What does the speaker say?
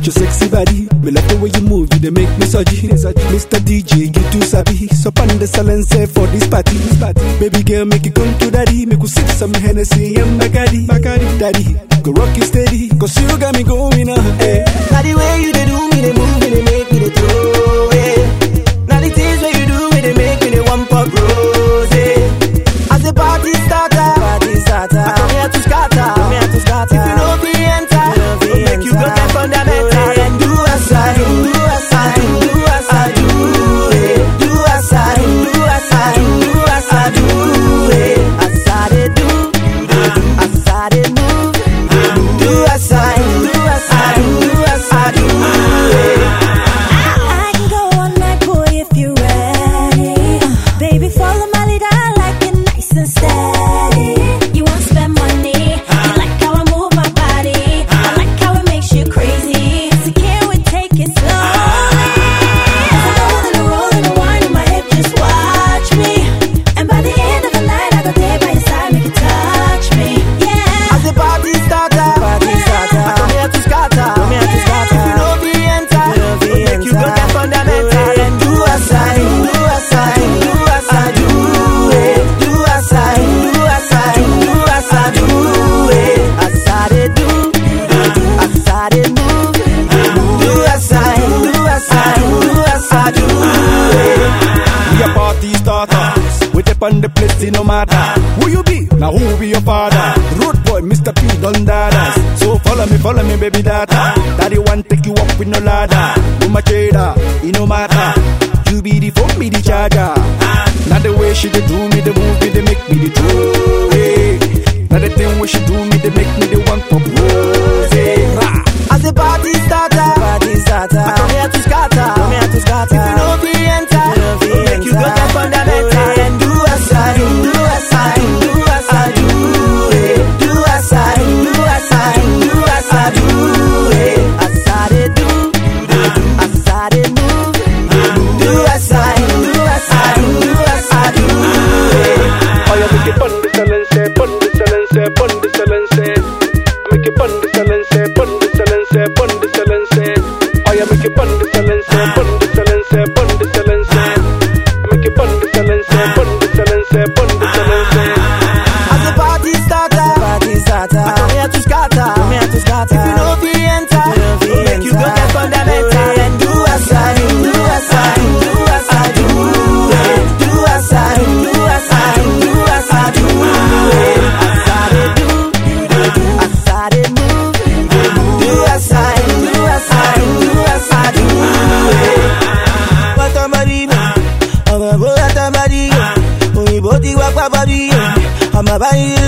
with your sexy body. Me love the way you move, you they make me surgy. Mr. DJ, you too sabi. So pan the silence for this party. Baby girl, make it come to daddy. Make you sip some Hennessy and Bacardi. Bacardi, daddy, go rock it steady. Cause you got me going on. Hey. Now the way you they do me, they move me, they make me they throw it. Now the things where you do me, they make me they one pop rose. As the party starter, party starter. I come here to scatter, come here to scatter. If you know the enter, go make you go get fundamental and do as I do, do as I do, do as I do, eh. do as I do, do as I do, do as I do, eh. as I dey do, you dey do, as I dey move, you dey move. do as I do, do as I do, do as I do, eh. I can go all night, boy, if you're ready. Baby, follow my lead, I like it nice and steady. You won't spend money. You like how I move my body. I like how it makes you crazy. So can we take it slowly? As I roll and I roll and I wind in my hip, just watch me. And by the end of the night, I go there by your side, make you touch me. Yeah. As the party starter, party starter. I come here to scatter, come here to scatter. If you know the enter, you know the make you go get fundamental and do as I do, do as I do, do as I do, eh. do as I do, do as I do, do as I do, eh. as I dey do, you dey do, as I dey move, you dey move. do as I do, do as I do, do as I do, eh. We a party starters. We dip on the place, it no matter. Who you be? Now who be your father? Road boy, Mr. P, done dadas. So follow me, follow me, baby data. Daddy want take you up with no ladder. No my trader, it no matter. You be the phone, be the charger. Now the way she dey do me, the move me, they make me the true. Hey. Now the thing where she do me, they make me the one for rose. Rah. As the party starter, party starter. I come here to scatter, come here to scatter. If you know the enter, you know the go make you go get fundamental and do as I do, do as I do, do as I do, eh. do as I do, do as I do, do as I do, eh. as I dey do, you dey do, as I dey move, you dey move. do as I do, do as I do, do as I do, eh. Oya make it pon the silence, pon the silence, pon the silence. Make it pon the silence, pon the silence, pon the silence. Oya make it pon the silence, pon the silence, pon the silence. Make it pon the silence, pon the silence, pon the silence. As the party starter, party starter. I come here to scatter, come here to scatter. If you know the enter, you know the go make you go get fundamental and do as I do, do as I do, do as I do, eh. do as I do, do as I do, do as I do, eh. as I dey do, you dey do, as I dey move, you dey move. do as I do, do as I do, do as I do, eh. Pátámárì mi, ọmọ ìbò látàmárì yẹn, òyìnbó ti wá pápárí yẹn, ọmọ báyìí